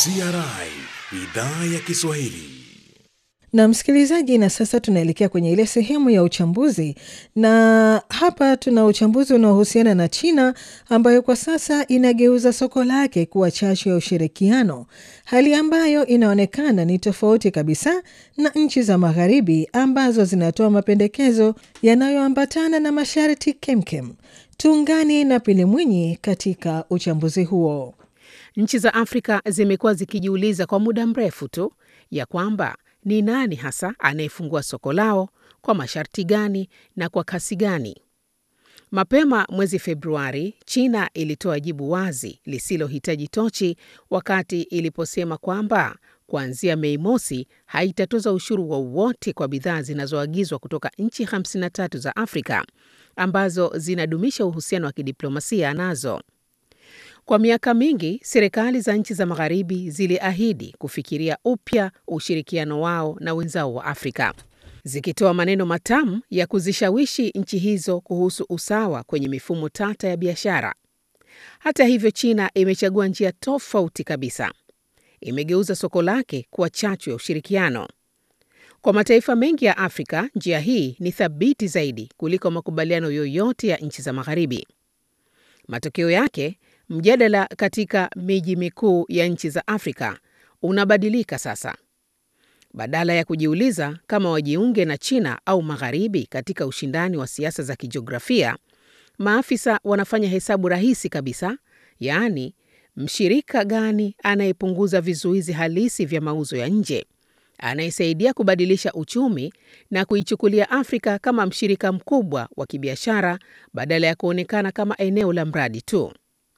CRI idhaa ya Kiswahili. Na msikilizaji, na sasa tunaelekea kwenye ile sehemu ya uchambuzi, na hapa tuna uchambuzi unaohusiana na China ambayo kwa sasa inageuza soko lake kuwa chachu ya ushirikiano, hali ambayo inaonekana ni tofauti kabisa na nchi za Magharibi ambazo zinatoa mapendekezo yanayoambatana na masharti kemkem. Tuungane na Pili Mwinyi katika uchambuzi huo. Nchi za Afrika zimekuwa zikijiuliza kwa muda mrefu tu ya kwamba ni nani hasa anayefungua soko lao, kwa masharti gani na kwa kasi gani. Mapema mwezi Februari, China ilitoa jibu wazi lisilohitaji tochi wakati iliposema kwamba kuanzia Mei mosi haitatoza ushuru wowote kwa bidhaa zinazoagizwa kutoka nchi 53 za Afrika ambazo zinadumisha uhusiano wa kidiplomasia nazo. Kwa miaka mingi serikali za nchi za magharibi ziliahidi kufikiria upya ushirikiano wao na wenzao wa Afrika, zikitoa maneno matamu ya kuzishawishi nchi hizo kuhusu usawa kwenye mifumo tata ya biashara. Hata hivyo, China imechagua njia tofauti kabisa. Imegeuza soko lake kuwa chachu ya ushirikiano. Kwa mataifa mengi ya Afrika, njia hii ni thabiti zaidi kuliko makubaliano yoyote ya nchi za magharibi. Matokeo yake mjadala katika miji mikuu ya nchi za Afrika unabadilika sasa. Badala ya kujiuliza kama wajiunge na China au Magharibi katika ushindani wa siasa za kijiografia, maafisa wanafanya hesabu rahisi kabisa, yaani mshirika gani anayepunguza vizuizi halisi vya mauzo ya nje, anayesaidia kubadilisha uchumi na kuichukulia Afrika kama mshirika mkubwa wa kibiashara badala ya kuonekana kama eneo la mradi tu.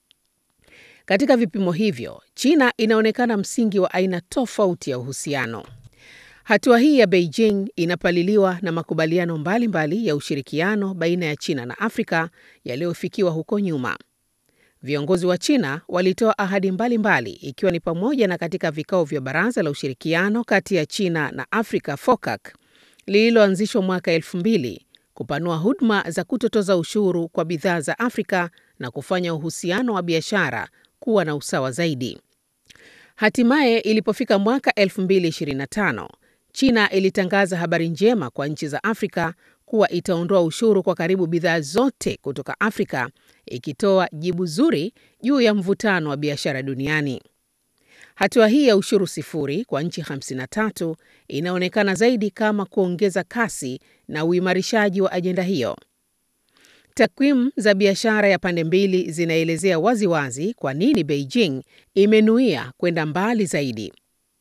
Katika vipimo hivyo, China inaonekana msingi wa aina tofauti ya uhusiano. Hatua hii ya Beijing inapaliliwa na makubaliano mbalimbali mbali ya ushirikiano baina ya China na Afrika yaliyofikiwa huko nyuma. Viongozi wa China walitoa ahadi mbalimbali mbali, ikiwa ni pamoja na katika vikao vya Baraza la Ushirikiano kati ya China na Afrika FOCAC lililoanzishwa mwaka elfu mbili kupanua huduma za kutotoza ushuru kwa bidhaa za Afrika na kufanya uhusiano wa biashara kuwa na usawa zaidi. Hatimaye ilipofika mwaka 2025, China ilitangaza habari njema kwa nchi za Afrika kuwa itaondoa ushuru kwa karibu bidhaa zote kutoka Afrika, ikitoa jibu zuri juu ya mvutano wa biashara duniani. Hatua hii ya ushuru sifuri kwa nchi 53 inaonekana zaidi kama kuongeza kasi na uimarishaji wa ajenda hiyo. Takwimu za biashara ya pande mbili zinaelezea waziwazi kwa nini Beijing imenuia kwenda mbali zaidi.